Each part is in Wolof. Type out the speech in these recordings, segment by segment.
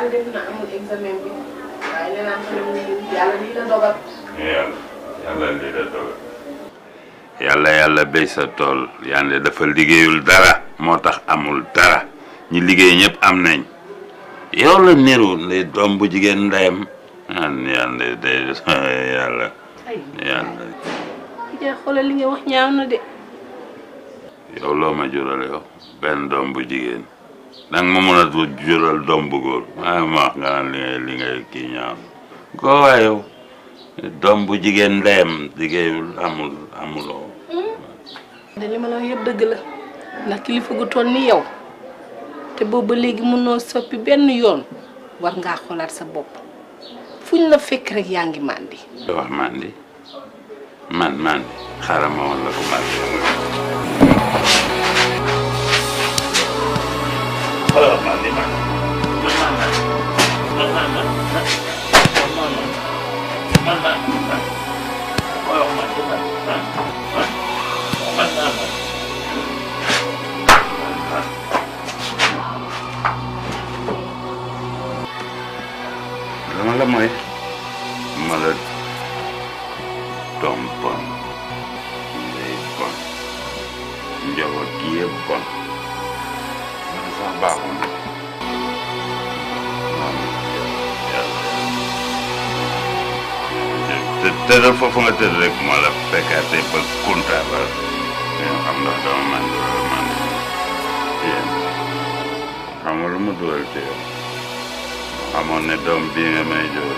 yàlla def na amul examen bi waaye nee naa xam ne yàlla lii la dogal. yàlla yàlla lii la dogal yàlla yàlla béy sa tool yàlla dafa liggéeyul dara moo tax amul dara ñi liggéey ñëpp am nañ yow la niru ne doom bu jigéen ndeyam an yàlla day yàlla yàlla yaa xoolal li nga wax ñaaw na de. yow loo ma jural yow benn doom bu jigéen danga ma mën a jural doom bu góor waaye ma wax nga naan li ngay li ngay kii ñaaw koo waaye yow doom bu jigéen ndeyam liggéeyul amul amuloo de li ma la wax yëpp dëgg la ndax kilifa gu toll ni yow te boobu ba léegi mënoo soppi benn yoon war ngaa xoolaat sa bopp fuñ la fekk rek yaa ngi màndi. wax mandi man mandi xaaral ma woon la ko mandi xoolal mandi man dama la mooy ma la doom bon ndey bon njaboot gi yëpp bon man sax baaxul na moom yàlla te tëddal foofu nga tëdd rek moo la fekkaatee ba kunta ba yoo xam ndax dama man wala man yéen xam nga lu mu dugal ci yow xamoon ne doom bii nga may jox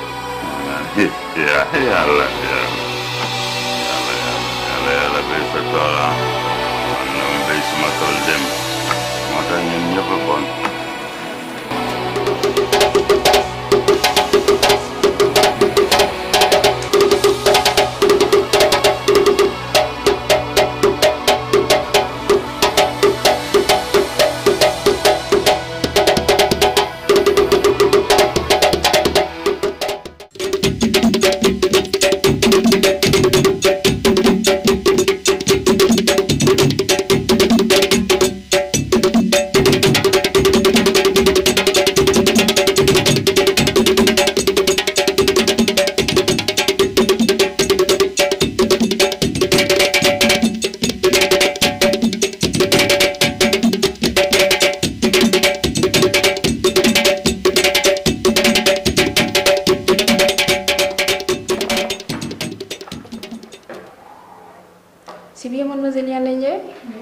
yaa yàlla yàlla yàlla yàlla yàlla béy sa tool ah man na ma béy suma tool dem moo tax ñun ñëpp a bon C'est bien, mademoiselle Yann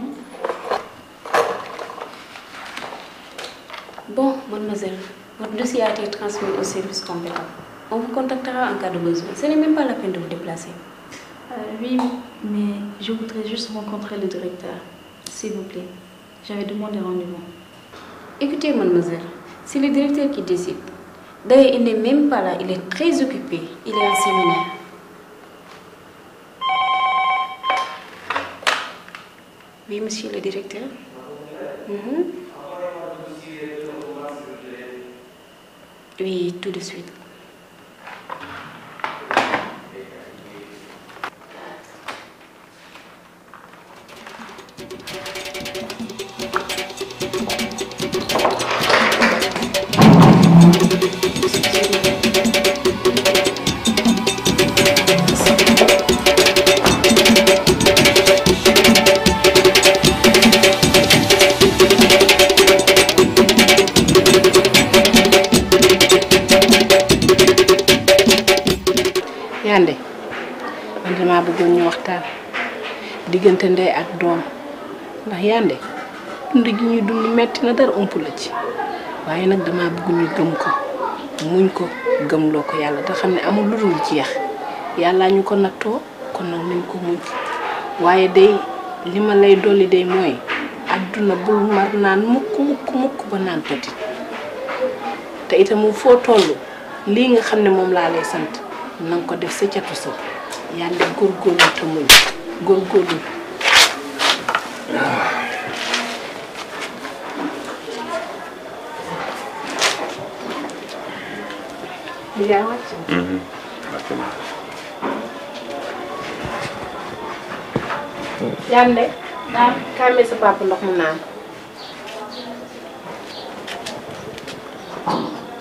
Bon, mademoiselle, votre dossier a été transmis au service compétent. On vous contactera en cas de besoin. Ce n'est même pas la peine de vous déplacer. Euh, oui, mais je voudrais juste rencontrer le directeur. S'il vous plaît. J'avais demandé rendez-vous. Écoutez, mademoiselle, c'est le directeur qui décide. D'ailleurs, il n'est même pas là, il est très occupé. Il est en séminaire. Oui, monsieur le directeur. Mhm. Oui, tout de suite. Yande man damaa bëggoon ñu waxtaan diggante ndey ak doom ndax Yande dund gi ñuy dund metti na dara ëmp la ci waaye nag damaa bëgg ñu gëm ko muñ ko gëmloo ko yàlla te xam ne amul lu dul jeex yàllaa ñu ko nattoo kon nag nañ ko muñ waaye day li ma lay dolli day mooy adduna bul mar naan mukk mukk mukk ba naan petit te itam foo toll lii nga xam ne moom laa lay sant na nga ko def sa catu sa yàlla góorgóorlu te muñ góorgóorlu yaa wàcc Yande daa kàmmee sa papa ndox mu naan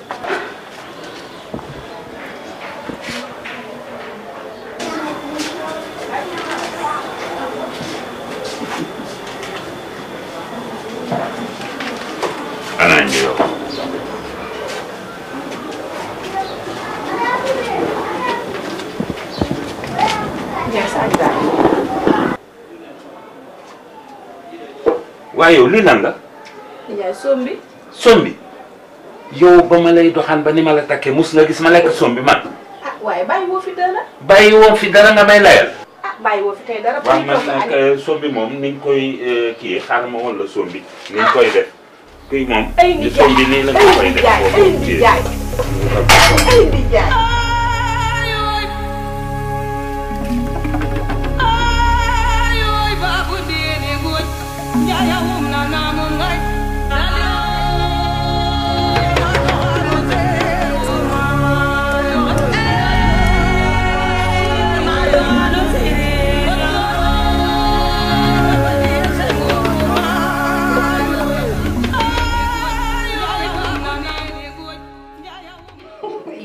Ndiaye sa añ daal. waaye yow lii lan la Ndiaye soom bi. sombi yow ba ma lay doxaan ba ni ma la takkee mus nga gis ma lekk sombi man ah waaye bàyyi woo fi dara. bàyyi woon fi dara nga may layal ah bàyyi woo fi tey dara. waaw ñu man toog nag añ. sombi moom niñ koy kii xaaral ma woon la sombi niñ koy def kuy moom ay di Ndiaye sombi nii la nga ay koy def Ndiaye ay boobu kii Ndiaye ay Ndiaye. Yeah.